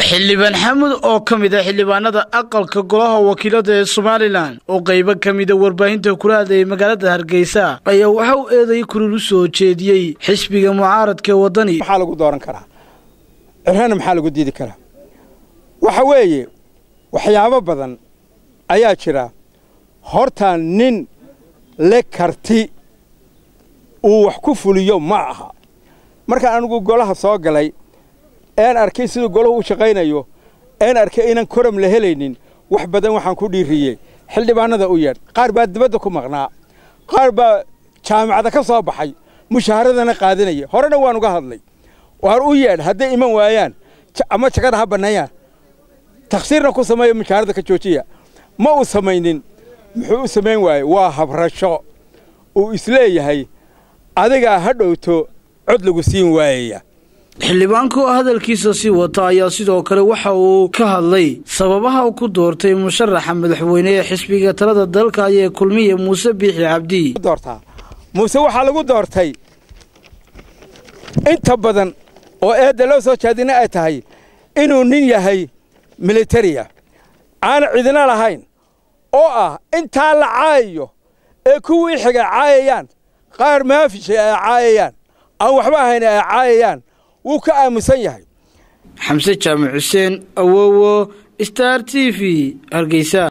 xildhibaan xamud oo ka mid a xildhibaanada aqalka golaha wakiilada ee somalilan oo qaybo ka mida warbaahinta kula hadlayay magaalada hargeysa ayaa waxa uu eeday kulul u soo jeediyey xisbiga mucaaradka ee waddani maxaa lagu dooran karaa cirana maxaa lagu diidi karaa waxa weeye waxyaabo badan ayaa jira horta nin le karti uu wax ku fuliyo ma aha markaan anigu golaha soo galay een arkay siduu golahu u shaqaynayo een arkay inaan koram la helaynin wax badan waxaan ku dhiiriyey xildhibaanada u yeedh qaar baa dibadda ku maqnaa qaar baa jaamacada ka soo baxay mushaaharadana qaadanaya horena waan uga hadlay waan u yeedh hadday iman waayaan ama jagada ha banneeyaan takhsiirna ku sameeya mushaharada ka joojiya ma uu samaynin muxuu u samayn waaye waa habrasho uu isleeyahay adigaa ha dhowto cod lagu siin waayaya xildhibaanka oo hadalkiisa sii wata ayaa sidoo kale waxa uu ka hadlay sababaha uu ku doortay musharaxa madaxweyne ee xisbiga talada dalka ayee kulmiya muuse biixi cabdi doortaa muuse waxaa lagu doortay inta badan oo eedda loo soo jeedina ay tahay inuu nin yahay militariya aan cidina lahayn oo ah intaa la caayayo ee kuwii xiga caayayaan qaar maafishay ay caayayaan aan waxba ahayn ay caayayaan wuu ka aamusan yahay xamse jaamac xuseen awowo star t v hargeysa